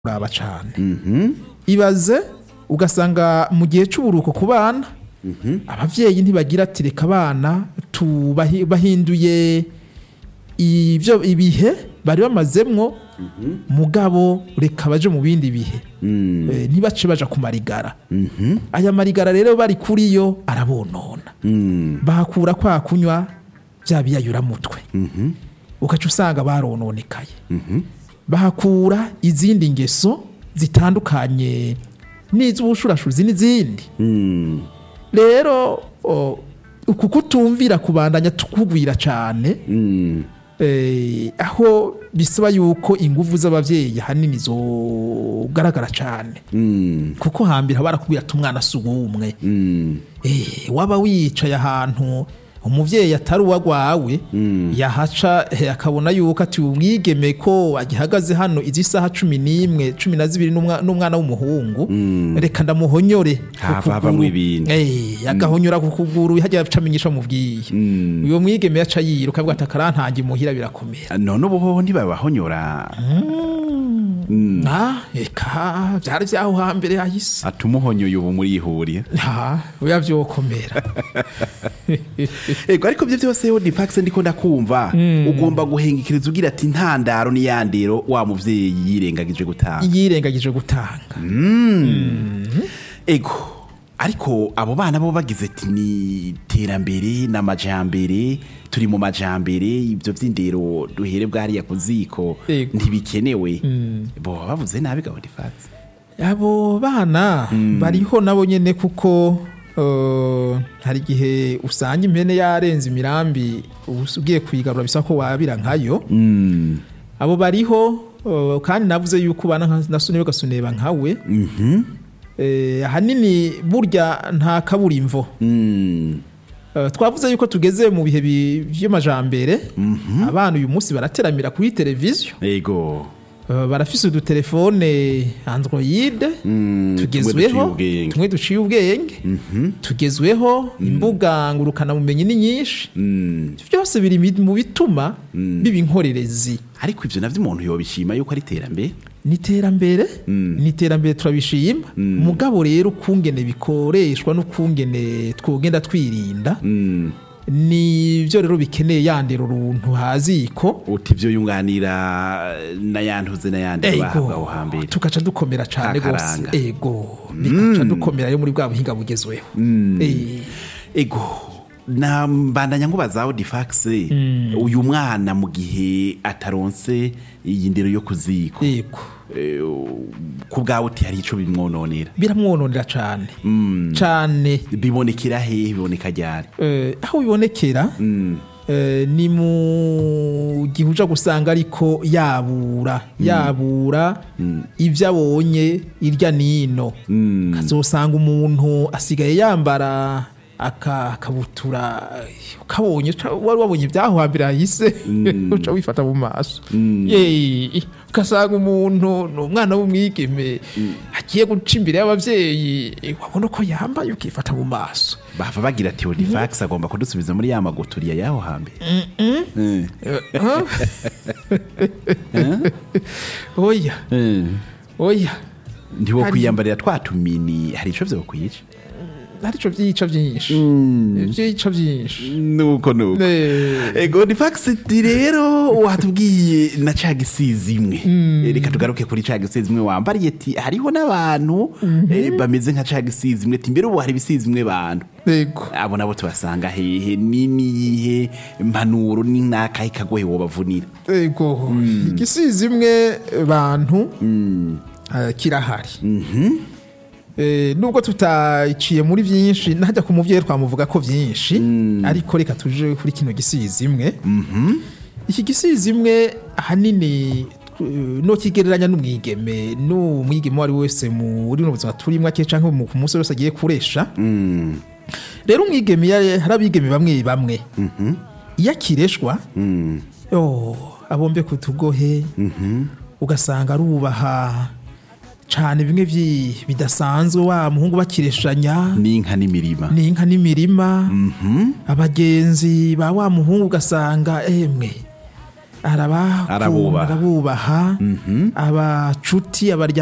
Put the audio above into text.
kuraba cyane ibaze ugasanga mu gihe cy'uburuhuko ku bana ababyeyi ntibagira ati reka abana tubahi- bahinduye ibyo ibihe bari bamazemwo mugabo reka baje mu bindi bihe Eh, ntibace baja ku marigara aya marigara rero bari kuri yo arabonona bahakura kwa kunywa bya biyayuramutwe ugaca usanga barononekaye bahakura izindi ngeso zitandukanye n'iz'ubushurashuzi n'izindi rero o, uku kutumvira kubandanya tukugwira cyane eh, aho bisaba yuko inguvu z'abavyeyi hanini zogaragara cyane kuko hambere barakubwira ati umwana si uwumwe eh, waba wicaye ahantu umuvyeyi atari uwagwawe yahaca eh, akabona yuko ati umwigeme ko agihagaze hano izi saha cumi n'imwe cumi na zibiri n'umwa- n'umwana w'umuhungu reka ndamuhonyore ku Hava kuguru. havamwo ibindi. Eh, agahonyora ku kuguru hajya acamenyesha mubwiye uyo mwigeme yaca yiruka avuga ati akarantange muhira birakomera none ubu hoho ntibabahonyora Ah, eka byari vyaho hambere hahise atumuhonyoye ubu murihuriye ha oya vyokomera ego ariko byo byose ni fax ndiko ndakumva ugomba guhengekeriza ugira ati intandaro n'iyandero wa muvyeyi yirengagije gutanga yirengagije gutanga ego ariko abo bana bo bagize ati ni iterambere n'amajambere turi mu majambere ibyo by'indero duhere bwariya ku ziko Ego. ntibikenewe bo bavuze nabi gahunda ifatse abo bana bariho nabo nyene kuko eh, hari igihe usanga impene yarenze imirambi ubu ugiye kuyigarura bisaba ko wabira nkayo abo bariho eh, kandi navuze yuko bana nka- nasune bagasuneba nkawe Eh, ahanini burya nta kaburimvo Eh, twavuze yuko tugeze mu bihe bi- vy'amajambere abana uyu munsi barateramira kuri televiziyo ego Eh, barafise udutelefone android tugezweho duciye ubwenge. tumwe duciye ubwenge tugezweho imbuga ngurukanabumenyi ni nyinshi Ivyo byose biri mi- mu bituma biba inkorerezi ariko ivyo navyo umuntu yobishima yuko ari iterambere ni iterambere ni iterambere turabishima mugabo rero ukungene bikoreshwa n'ukungene twogenda twirinda nivyo rero bikeneye yandera uruntu haziko uti ivyo yunganira n'ayantuze n'ayandi bahabwa aho hambere tugaca dukomera cyane rwose Kakaranga. ego bikaca dukomera yo muri bwa buhinga bugezweho Eh, ego na mbandanya nkubaza audifax uyu mwana mu gihe ataronse iyi ndero yo kuziko ego Eh, ku bwawe uti hari ico bimwononera biramwononera cyane cyane bibonekera hehe biboneka ryari Eh, aho bibonekera eh, ni mu gihe uja gusanga ariko yabura yabura ibyo abonye irya nino kazosanga umuntu asigaye yambara aka- akabutura ukabonye uca- wari wabonye ibyaho hambere hahise uca wifata mu maso Yeee, ugasanga umuntu ni umwana w'umwigeme agiye guca imbere y'ababyeyi wabona ko yambaye ukifata mu maso bava bagira ati audifax agomba kudusubiza muri ya maguturiya y'aho hambere Eh. oya Eh. oya ntiwo Hari- kwiyambarira twa tumini hari ico vyokwica ntarico vyica vyinshi vyica vyinshi nuko nuko Ne- ego ni fagisiti rero watubwiye na ca gisizi imwe reka tugaruke kuri ca gisizi imwe wambariye ati hariho n'abantu eh, bameze nka ca gisizi imwe ati mbere ubu hari ibisizi imwe bantu yego abo nabo tubasanga hehe ni niyihe mpanuro ni n'akahe kagohe wobavunira yego igisizi imwe bantu eh, kirahari Eh, nubwo tuticiye muri byinshi najya ku muvyeyi twamuvuga ko byinshi ariko reka tuje kuri kino gisizi imwe iki gisizi imwe ahanini eh, no kigereranya n'umwigeme n'umwigeme uwo ari we wese muri buno buzima turimo ake canke mu- ku munsi wese agiye kuresha rero umwigeme ya- hari abigeme bamwe bamwe iyo akireshwa yo abombe ku tugohe ugasanga arubaha cane bimwe vyi- bidasanzwe wa muhungu bakireshanya n'inka n'imirima n'inka n'imirima abagenzi ba wa muhungu ugasanga emwe arabakunda Arabubaha. arabubaha abacuti abarya